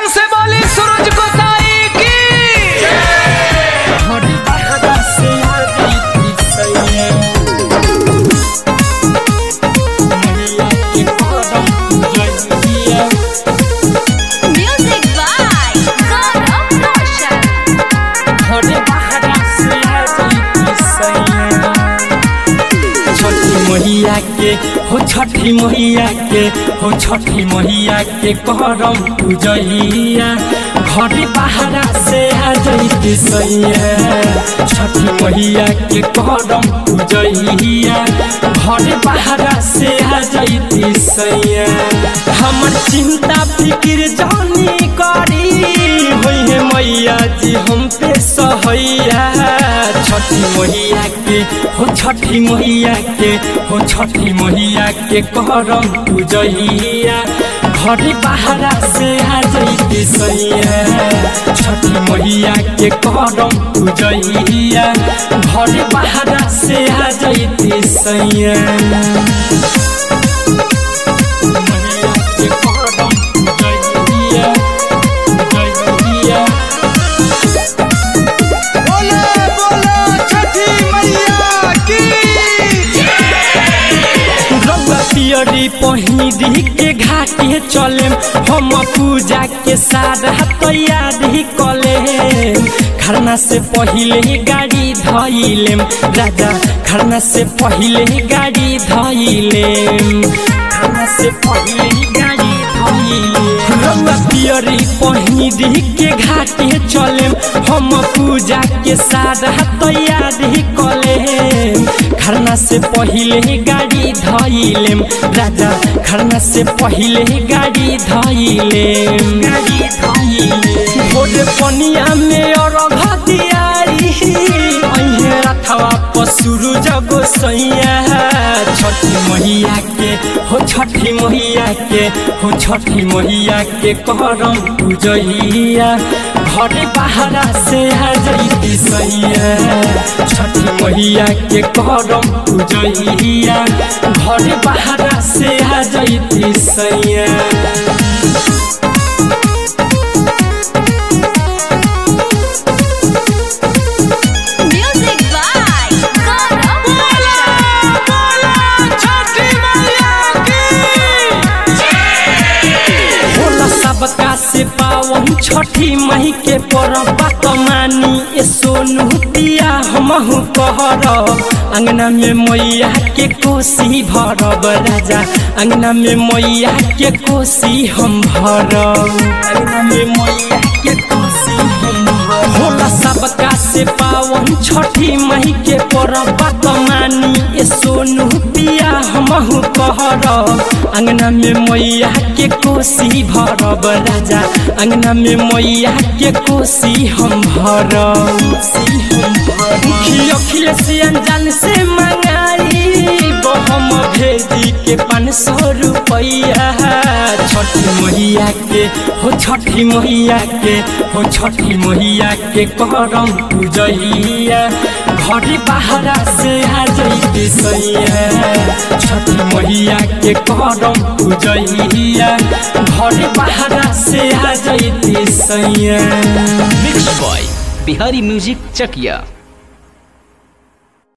से बोली सूरज को साई की घड़ी बहरा से आ गई सैया मैया के करम जइया Music by Gaurav Roshan. घड़ी बहरा से आ गई सैया छठी मैया के हो छठी मैया के हो छठी मैया के करम पूजैया घड़ी बहरा से आ जैती सैया छठी मैया के करम पूजैया घड़ी बहरा से आ जैती सैया हमर चिंता फिक्र जानी करी होई है मैया जी हम पे सहैया छठी मैया के हो छठी मैया के हो छठी मैया के करम पूजैया घड़ी बहरा से आ जैती सैया छठी मैया के करम पूजैया घड़ी बहरा से आ जैती सैया मैया के करम पूजैया पूजैया बोले बोले छठी मैया की रउआ पियरी पहिरी के घाटे चलेम हम पूजा के सारा तैयारी कलेम खरना से पहिले गाड़ी धइलेम राजा खरना से पहिले गाड़ी धइलेम खरना से पहिले गाड़ी धइलेम रउआ पियरी पहिरी के घाटे चलेम हम पूजा के सारा तैयारी कलेम खरना से पहिले गाड़ी धइलेम राजा खरना से पहिले गाड़ी धइलेम गाड़ी धइलेम भोरे पनिया में अरघ दियाई अइहे रथवा पसुरु जगो सैया छठी मैया के हो छठी मैया के हो छठी मैया के करम पूजैया घरे बहरा से आ जैती सैया छठी मैया के करम पूजैया घरे बहरा से आ जैती सैया Music by Gaurav Roshan. छठी मैया की होला सबका से पावन छठी मही के परब कमानी ए सोनू पिया हमहु कहरब अंगना में मैया के कोसी भरब राजा अंगना में मैया के कोसी हम भरब अंगना में मैया के कोसी हम भरब होला सबका से पावन छठी मही के परब कमानी ए सोनू पिया हमहु कहरब अंगना में मैया के कोसी भरब राजा अंगना में मैया के कोसी हम भरब मुखी अखिलेशियन जान से मंगाई हम भेजी के पाँच सौ रुपैया छठी मैया के हो छठी मैया के हो छठी मैया के करम पूजैया घड़ी बहरा से आ जैती सैया छठी मैया के करम पूजैया घड़ी बहरा से आ जैती सैया mix by Bihari music Chakiya